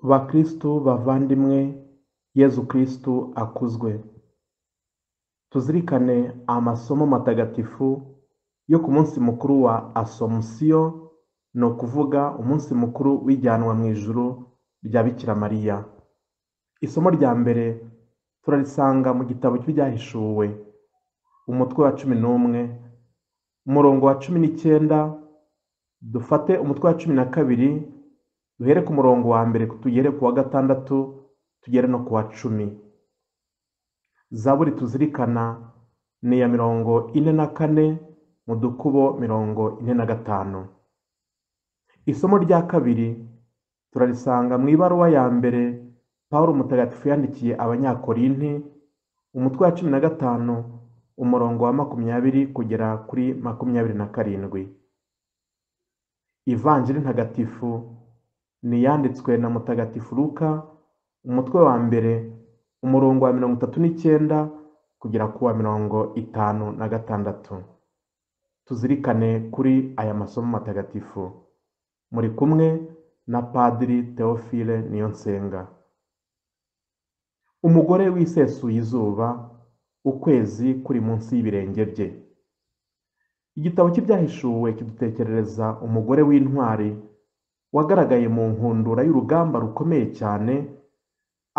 Bakristu bavandimwe Yezu Kristu akuzwe, tuzirikane amasomo matagatifu yo ku munsi mukuru wa Asomusiyo, ni ukuvuga umunsi mukuru w'ijyanwa mu ijuru rya Bikira Mariya. Isomo rya mbere turarisanga mu gitabo cy'ibyahishuwe, umutwe wa cumi n'umwe, umurongo wa cumi n'icyenda, dufate umutwe wa cumi na kabiri, duhere ku murongo wa mbere tugere ku wa gatandatu, tugere no ku wa cumi. Zaburi tuzirikana ni iya mirongo ine na kane mu dukubo mirongo ine na gatanu. Isomo rya kabiri turarisanga mu ibaruwa ya mbere Pawulo Mutagatifu yandikiye Abanyakorinti, umutwe wa cumi na gatanu, umurongo wa makumyabiri kugera kuri makumyabiri na karindwi. Ivanjiri ntagatifu ni iyanditswe na Mutagatifu Luka, umutwe wa mbere, umurongo wa mirongo itatu n'icyenda kugera ku wa mirongo itanu na gatandatu. Tuzirikane kuri aya masomo matagatifu. Muri kumwe na Padiri Theophile Niyonsenga. Umugore wisesuye izuba, ukwezi kuri munsi y'ibirenge bye. Igitabo cy'ibyahishuwe kidutekerereza umugore w'intwari wagaragaye mu nkundura y'urugamba rukomeye cyane,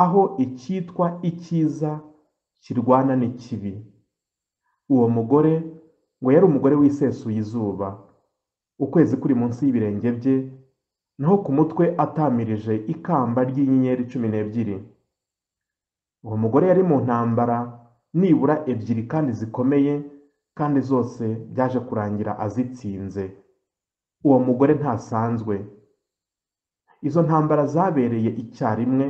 aho icyitwa icyiza kirwana n'ikibi. Uwo mugore ngo yari umugore wisesuye izuba, ukwezi kuri munsi y'ibirenge bye, naho ku mutwe atamirije ikamba ry'inyenyeri cumi n'ebyiri. Uwo mugore yari mu ntambara nibura ebyiri kandi zikomeye, kandi zose byaje kurangira azitsinze. Uwo mugore ntasanzwe. Izo ntambara zabereye icyarimwe,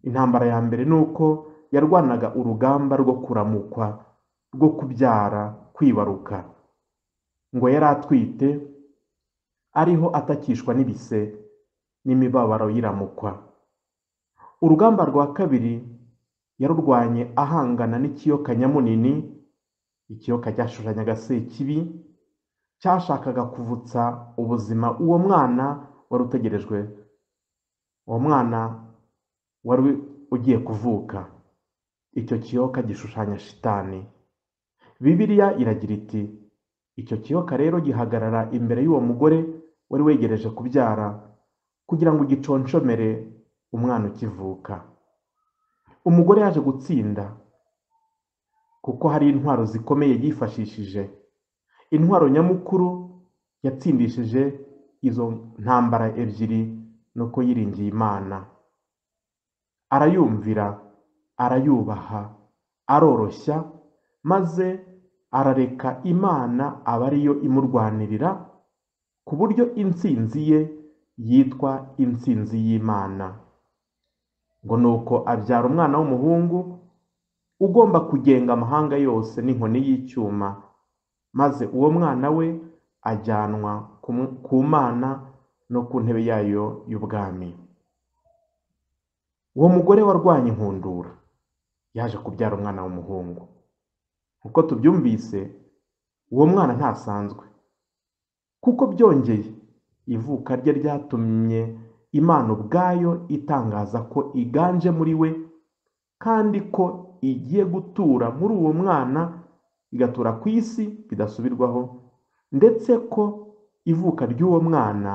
intambara ya mbere ni uko yarwanaga urugamba rwo kuramukwa, rwo kubyara, kwibaruka. Ngo yari atwite, ariho atakishwa n'ibise n'imibabaro y'iramukwa. Urugamba rwa kabiri yarurwanye ahangana n'ikiyoka nyamunini, ikiyoka cyashushanyaga Sekibi, cyashakaga kuvutsa ubuzima uwo mwana wari utegerejwe, uwo mwana wari ugiye kuvuka. Icyo kiyoka gishushanya shitani. Bibiliya iragira iti, icyo kiyoka rero gihagarara imbere y'uwo mugore wari wegereje kubyara, kugira ngo giconshomere umwana ukivuka. Umugore yaje gutsinda, kuko hari intwaro zikomeye yifashishije. Intwaro nyamukuru yatsindishije izo ntambara ebyiri ni uko yiringiye Imana. Arayumvira, arayubaha, aroroshya, maze arareka Imana aba ariyo imurwanirira, ku buryo intsinzi ye yitwa intsinzi y'Imana. Ngo ni uko abyara umwana w'umuhungu ugomba kugenga amahanga yose n'inkoni y'icyuma, maze uwo mwana we ajyanwa ku mana no ku ntebe yayo y'ubwami. Uwo mugore warwanya inkundura, yaje kubyara umwana w'umuhungu. Uko tubyumvise, uwo mwana ntasanzwe. Kuko byongeye, ivuka rye ryatumye Imana ubwayo itangaza ko iganje muri we, kandi ko igiye gutura muri uwo mwana, igatura ku isi bidasubirwaho, ndetse ko ivuka ry'uwo mwana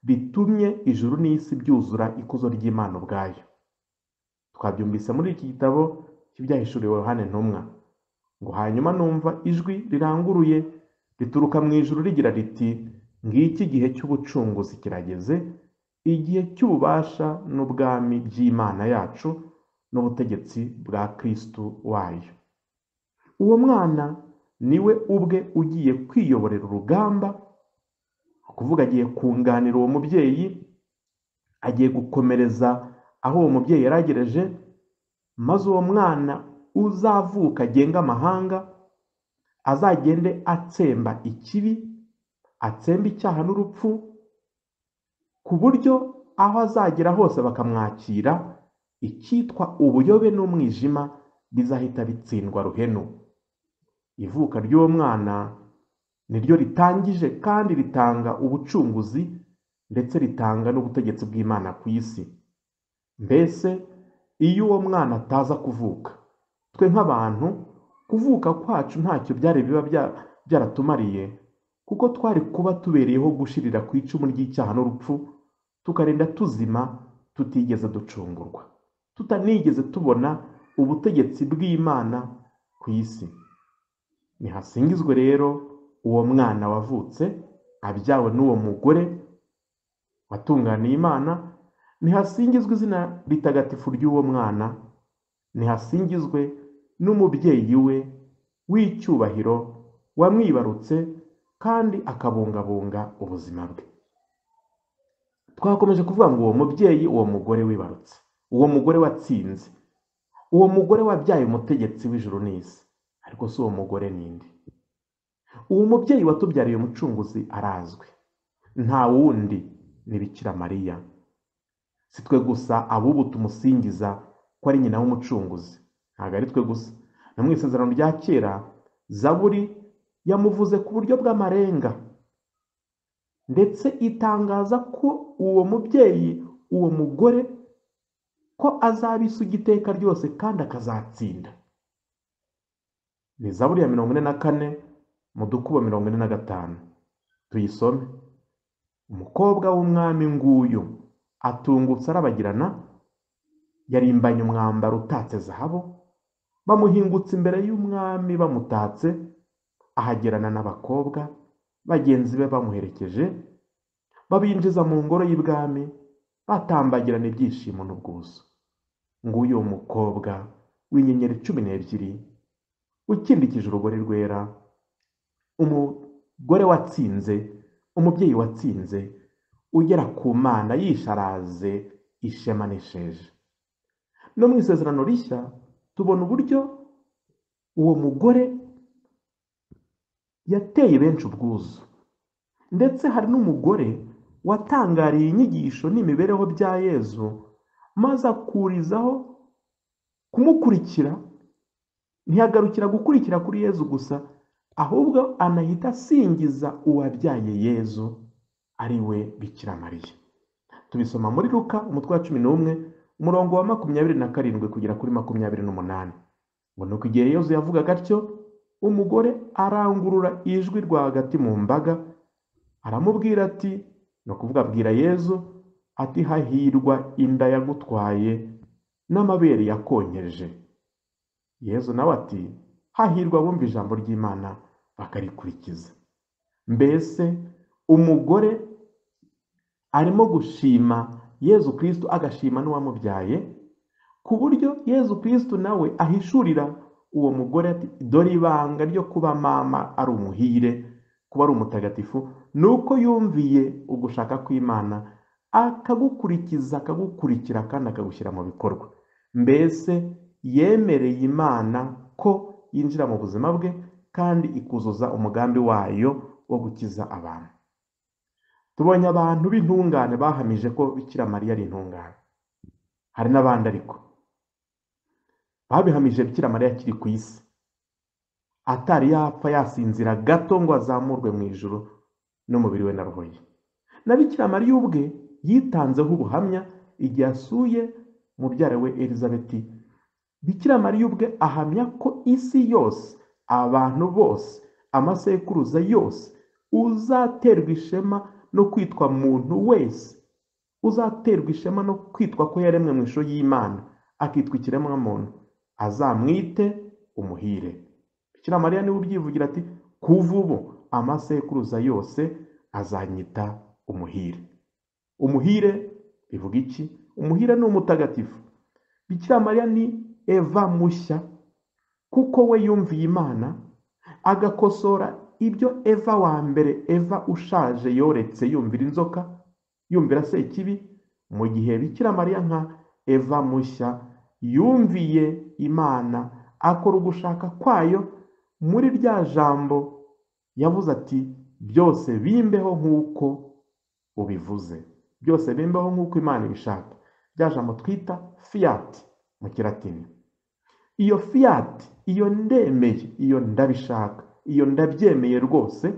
ritumye ijuru n'isi byuzura ikuzo ry'Imana ubwayo. Twabyumvise muri iki gitabo cy'ibyahishuriwe Yohane Ntumwa, ngo hanyuma numva ijwi riranguruye rituruka mu ijuru rigira riti, ngiki igihe cy'ubucunguzi kirageze, igihe cy'ububasha n'ubwami by'Imana yacu n'ubutegetsi bwa Kristu wayo. Uwo mwana ni we ubwe ugiye kwiyoborera urugamba, kuvuga agiye kunganira uwo mubyeyi, agiye gukomereza aho uwo mubyeyi yaragereje, maze uwo mwana uzavuka agenga amahanga, azagende atsemba ikibi, atsemba icyaha n'urupfu, ku buryo aho azagera hose bakamwakira, icyitwa ubuyobe n'umwijima bizahita bitsindwa ruhenu. Ivuka ry'uwo mwana ni ryo ritangije kandi ritanga ubucunguzi ndetse ritanga n'ubutegetsi bw'Imana ku isi. Mbese iyo uwo mwana ataza kuvuka, twe nk'abantu kuvuka kwacu ntacyo byari biba bya- byaratumariye kuko twari kuba tubereyeho gushirira ku icumu ry'icyaha n'urupfu, tukarinda tuzima tutigeze ducungurwa, tutanigeze tubona ubutegetsi bw'Imana ku isi. Nihasingizwe rero uwo mwana wavutse abyawe n'uwo mugore watunganiye Imana, nihasingizwe izina ritagatifu ry'uwo mwana, nihasingizwe n'umubyeyi we w'icyubahiro wamwibarutse kandi akabungabunga ubuzima bwe. Twakomeje kuvuga ngo uwo mubyeyi, uwo mugore wibarutse, uwo mugore watsinze, uwo mugore wabyaye umutegetsi w'ijuru n'isi, ariko si uwo mugore ninde? Uwo mubyeyi watubyariye umucunguzi arazwi, nta wundi ni Bikira Mariya. Si twe gusa ab'ubu tumusingiza ko ari nyina w'umucunguzi, ntabwo ari twe gusa. No mu isezerano rya kera, Zaburi yamuvuze ku buryo bw'amarenga, ndetse itangaza ko uwo mubyeyi, uwo mugore, ko azaba isugi iteka ryose kandi akazatsinda. Ni Zaburi ya mirongo ine na kane mu dukubo mirongo ine na gatanu. Tuyisome. Umukobwa w'umwami nguyu atungutse arabagirana, yarimbanye umwambaro utatse zahabu, bamuhingutse imbere y'umwami bamutatse, ahagerana n'abakobwa, bagenzi be bamuherekeje, babinjiza mu ngoro y'ibwami, batambagirana ibyishimo n'ubwuzu. Nguyu uwo mukobwa w'inyenyeri cumi n'ebyiri, ukindikije urugori rwera, umugore watsinze, umubyeyi watsinze, ugera ku mana yisharaze ishema n'isheja. No mu isezerano rishya tubona uburyo uwo mugore yateye benshi ubwuzu, ndetse hari n'umugore watangariye inyigisho n'imibereho bya Yezu, maze akurizaho kumukurikira, ntiyagarukira gukurikira kuri Yezu gusa, ahubwo anahita asingiza uwabyaye Yezu ari we Bikira Mariya. Tubisoma muri Luka umutwe wa cumi n'umwe umurongo wa makumyabiri na karindwi kugera kuri makumyabiri n'umunani. Ngo ni uko igihe Yezu yavugaga atyo, umugore arangurura ijwi rwagati mu mbaga, aramubwira ati, ni ukuvuga abwira Yezu, ati hahirwa inda yagutwaye n'amabere yakonkeje. Yezu nawe ati, hahirwa abumva ijambo ry'Imana bakarikurikiza. Mbese umugore arimo gushima Yezu Kristo agashima n'uwamubyaye, ku buryo Yezu Kristo nawe ahishurira uwo mugore ati, dore ibanga ryo kuba mama ari umuhire, kuba ari umutagatifu, ni uko yumviye ugushaka kw'Imana, akagukurikiza, akagukurikira kandi akagushyira mu bikorwa. Mbese yemereye Imana ko yinjira mu buzima bwe kandi ikuzuza umugambi wayo wo gukiza abantu. Tubonye abantu b'intungane bahamije ko Bikira Mariya ari intungane. Hari n'abandi ariko babihamije Bikira Mariya akiri ku isi, atari yapfa yasinzira gato ngo azamurwe mu ijuru n'umubiri we na roho ye. Na Bikira Mariya ubwe yitanzeho ubuhamya igihe asuye mubyara we Elizabeti. Bikira Mariya ubwe ahamya ko isi yose, abantu bose, amasekuruza yose, uzaterwa ishema no kwitwa muntu wese, uzaterwa ishema no kwitwa ko yaremwe mu ishusho y'Imana, akitwa ikiremwamuntu, azamwite umuhire. Bikira Mariya niwe ubyivugira ati, kuva ubu amasekuruza yose azanyita umuhire. Umuhire bivuga iki? Umuhire ni umutagatifu. Bikira Mariya ni Eva mushya, kuko we yumviye Imana, agakosora ibyo Eva wa mbere, Eva ushaje yoretse yumvira inzoka, yumvira se ikibi, mu gihe Bikira Mariya nka Eva mushya yumviye Imana, akora ugushaka kwayo muri rya jambo yavuze ati, byose bimbeho nk'uko ubivuze, byose bimbeho nk'uko Imana ibishaka. Rya jambo twita fiat mu kilatini. iyo fiyati iyo ndemeye iyo ndabishaka iyo ndabyemeye rwose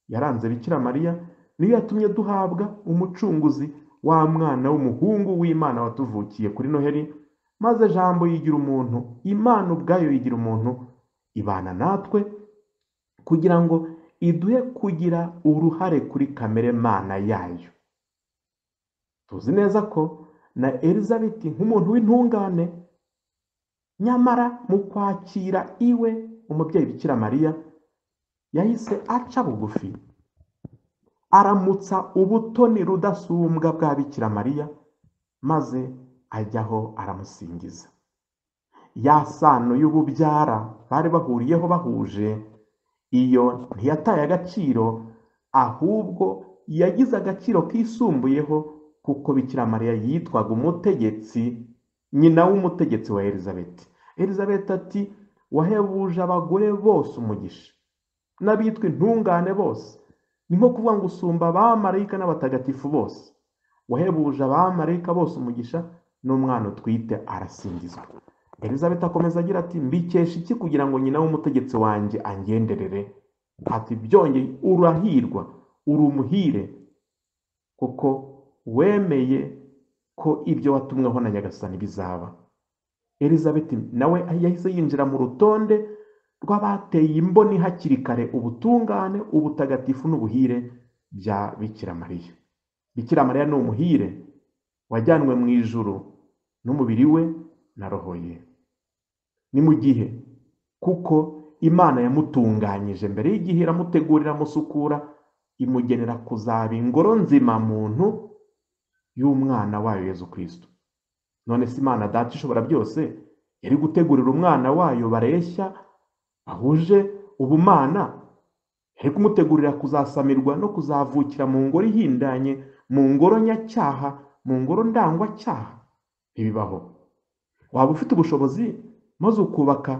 yaranze bikira mariya niyo yatumye duhabwa umucunguzi wa mwana w'umuhungu w'imana watuvukiye kuri noheli maze jambo yigira umuntu imana ubwayo yigira umuntu ibana natwe kugira ngo iduhe kugira uruhare kuri kamere mana yayo tuzi neza ko na elizabeti nk'umuntu w'intungane nyamara mu kwakira iwe umubyeyi bikira mariya yahise aca bugufi aramutsa ubutoni rudasumbwa bwa bikira mariya maze ajyaho aramusingiza ya sano y'ububyara bari bahuriyeho bahuje iyo ntiyataye agaciro ahubwo yagize agaciro kisumbuyeho kuko bikira mariya yitwaga umutegetsi nyina w'umutegetsi wa elizabeti elizabeti ati wahebuje abagore bose umugisha n'abitwa intungane bose ni nko kuvuga ngo usumba abamarayika n'abatagatifu bose wahebuje abamarayika bose umugisha n'umwana utwite arasingizwa elizabeth akomeza agira ati mbikesha iki kugira ngo nyina w'umutegetsi wanjye angenderere ati byongeye urahirwa uri umuhire kuko wemeye ko ibyo watumweho na nyagasani bizaba elizabeth nawe yahise yinjira mu rutonde rw'abateye imboni hakiri kare ubutungane ubutagatifu n'ubuhire bya bikira mariya bikira mariya ni umuhire wajyanwe mu ijuru n'umubiri we na roho ye ni mu gihe kuko imana yamutunganyije mbere y'igihe iramutegurira amusukura imugenera kuzaba ingoro nzima muntu y'umwana wayo yezu kirisito none se imana data ishobora byose yari gutegurira umwana wayo bareshya ahuje ubumana yari kumutegurira kuzasamirwa no kuzavukira mu ngoro ihindanye mu ngoro nyacyaha mu ngoro ndangwacyaha ntibibaho waba ufite ubushobozi maze ukubaka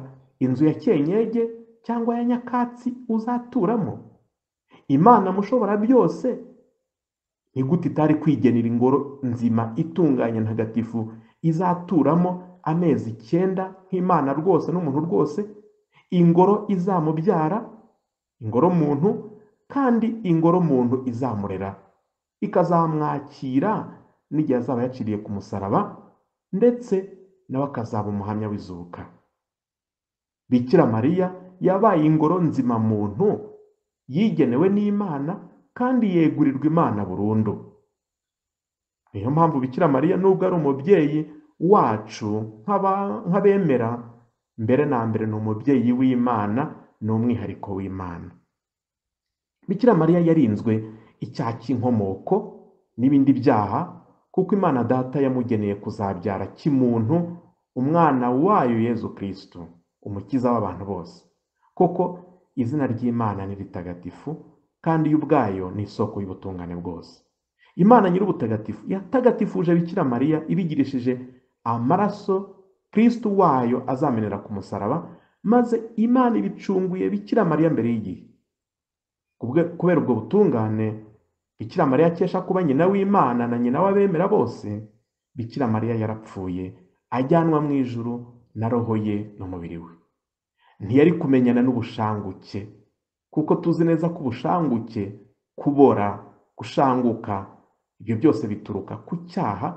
inzu ya kenyege cyangwa ya nyakatsi uzaturamo imana mushobora byose ni gute itari kwigenera ingoro nzima itunganye ntagatifu izaturamo amezi icyenda nk'imana rwose n'umuntu rwose ingoro izamubyara ingoro muntu kandi ingoro muntu izamurera ikazamwakira n'igihe azaba yaciriye ku musaraba ndetse nawe akazaba umuhamya w'izuka bikira mariya yabaye ingoro nzima muntu yigenewe n'imana kandi yegurirwa imana burundu niyo mpamvu bikira mariya nubwo ari umubyeyi wacu nk'abemera mbere na mbere ni umubyeyi w'imana ni umwihariko w'imana bikira mariya yarinzwe icyaha cy'inkomoko n'ibindi byaha kuko imana data yamugeneye kuzabyara kimuntu umwana wayo yezu kirisito umukiza w'abantu bose koko izina ry'imana ni ritagatifu kandi yo ubwayo ni isoko y'ubutungane bwose imana nyir'ubutagatifu yatagatifuje bikira mariya ibigirishije amaraso kirisito wayo azamenera ku musaraba maze imana ibicunguye bikira mariya mbere y'igihe kubera ubwo butungane bikira mariya akesha kuba nyina w'imana na nyina w'abemera bose bikira mariya yarapfuye ajyanwa mu ijuru na roho ye n'umubiri we ntiyari kumenyana n'ubushanguke kuko tuzi neza ko ubushanguke kubora gushanguka ibyo byose bituruka ku cyaha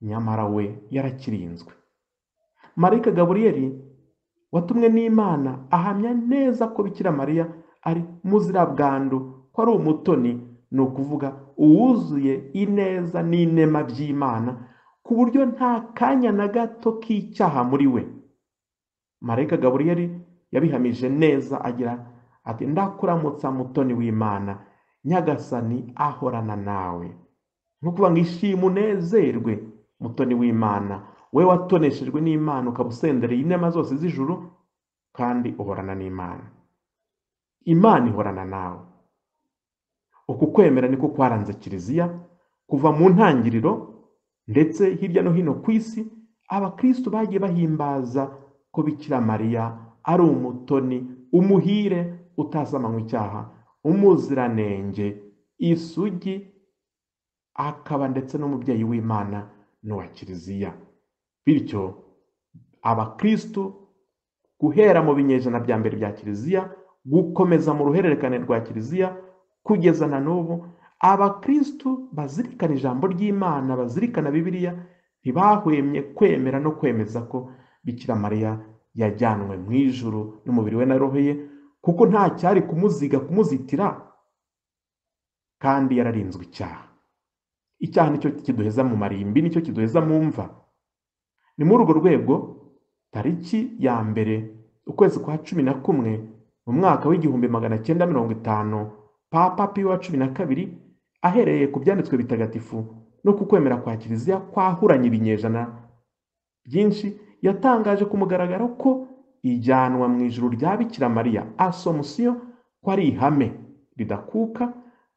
nyamara we yarakirinzwe marayika gaburiyeri watumwe n'imana ahamya neza ko bikira mariya ari muzirabwandu ko ari umutoni ni ukuvuga uwuzuye ineza n'inema by'imana ku buryo nta kanya na gato k'icyaha muri we marayika gaburiyeri yabihamije neza agira ati ndakuramutsa mutoni w'imana nyagasani ahorana nawe ni ukuvuga ngo ishima unezerwe mutoni w'imana we watoneshejwe n'imana ukaba usendereye inema zose z'ijuru kandi uhorana n'imana imana ihorana nawe uku kwemera niko kwaranze kiliziya kuva mu ntangiriro ndetse hirya no hino ku isi abakristo bagiye bahimbaza ko bikira mariya ari umutoni umuhire utasama icyaha umuziranenge isugi akaba ndetse n'umubyeyi w'imana n'uwa kiliziya bityo abakristo guhera mu binyejana bya mbere bya kiliziya gukomeza mu ruhererekane rwa kiliziya kugeza na n'ubu abakristu bazirikana ijambo ry'imana bazirikana bibiliya ntibahwemye kwemera no kwemeza ko bikira mariya yajyanwe mu ijuru n'umubiri we na roho ye kuko nta cyari kumuziga kumuzitira kandi yararinzwe icyaha icyaha nicyo kiduheza mu marimbi nicyo kiduheza mu mva ni muri urwo rwego tariki ya mbere ukwezi kwa cumi na kumwe mu mwaka w'igihumbi magana cyenda mirongo itanu papa piyo wa cumi na kabiri ahereye ku byanditswe bitagatifu no ku kwemera kwa kiliziya kwahuranye ibinyejana byinshi yatangaje ku mugaragaro ko ijyanwa mu ijuru rya bikira mariya asomusiyo ko ari ihame ridakuka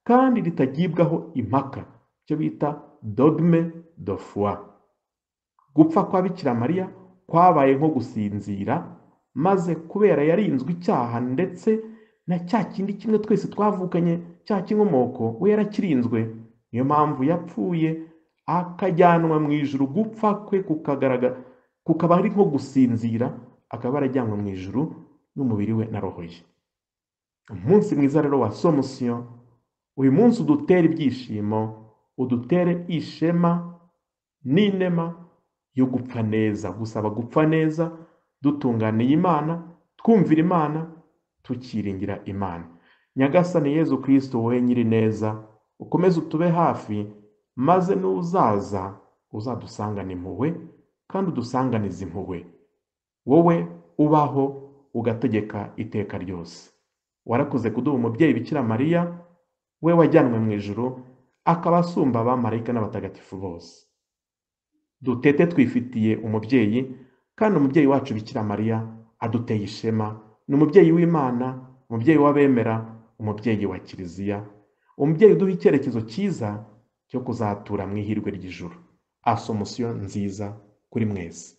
kandi ritagibwaho impaka icyo bita dogme do foi gupfa kwa bikira mariya kwabaye nko gusinzira maze kubera yarinzwe icyaha ndetse na cya kindi kimwe twese twavukanye cya kinkomoko we yarakirinzwe niyo mpamvu yapfuye akajyanwa mu ijuru gupfa kwe kukagaragara kukaba ari nko gusinzira akaba arajyanwa mu ijuru n'umubiri we na roho ye umunsi mwiza rero wa somusiyo uyu munsi udutere ibyishimo udutere ishema n'inema yo gupfa neza gusaba gupfa neza dutunganiye imana twumvira imana tukiringira imana nyagasani yezu kirisito wowe nyiri neza ukomeze utube hafi maze n'uzaza uzadusangane impuhwe kandi udusanganize impuhwe wowe ubaho ugategeka iteka ryose warakoze kuduha umubyeyi bikira mariya we wajyanwe mu ijoro akaba asumba abamarayika n'abatagatifu bose dutete twifitiye umubyeyi kandi umubyeyi wacu bikira mariya aduteye ishema ni umubyeyi w'imana umubyeyi w'abemera umubyeyi wa kiliziya umubyeyi uduha icyerekezo cyiza cyo kuzatura mu ihirwe ry'ijuru asomusiyo nziza kuri mwese